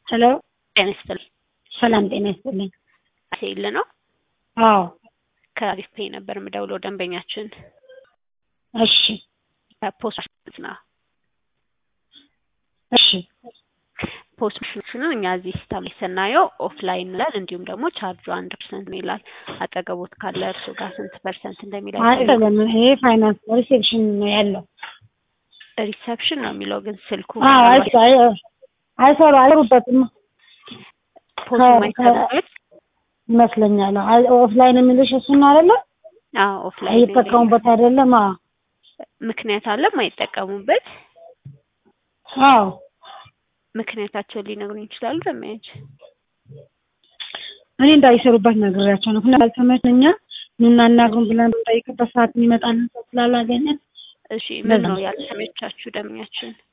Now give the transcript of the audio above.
ሄሎ ጤና ይስጥልኝ። ሰላም ጤና ይስጥልኝ። ሴል ነው አዎ ከአሪፍ ፔይ ነበር የምደውለው ደንበኛችን እሺ ፖስት ነው እሺ ፖስሽኑን እኛ እዚህ ሲስተም ላይ ስናየው ኦፍላይን ይላል፣ እንዲሁም ደግሞ ቻርጁ አንድ ፐርሰንት ነው ይላል። አጠገቦት ካለ እርሱ ጋር ስንት ፐርሰንት እንደሚል አይደለም ይሄ ፋይናንስ ሪሴፕሽን ነው ያለው። ሪሰፕሽን ነው የሚለው ግን ስልኩ አዎ አይ- አይ- አይሰሩ አይሰሩበትም ፖስት ማይሰሩበት ይመስለኛል። አይ ኦፍላይን የሚልሽ እሱን አይደለ? ኦፍላይን አይጠቀሙበት አይደለም? አዎ ምክንያት አለ ማይጠቀሙበት አዎ ምክንያታቸውን ሊነግሩኝ ይችላሉ። ደመያጅ እኔ እንዳይሰሩበት ነግሬያቸው ነው። ምክንያቱም አልተመቸኛ ኑና እናግሩን ብለን በምንጠይቅበት ሰዓት የሚመጣልን ሰው ስላላገኘን እሺ ምን ነው ያልተመቻችሁ ደመኛችን?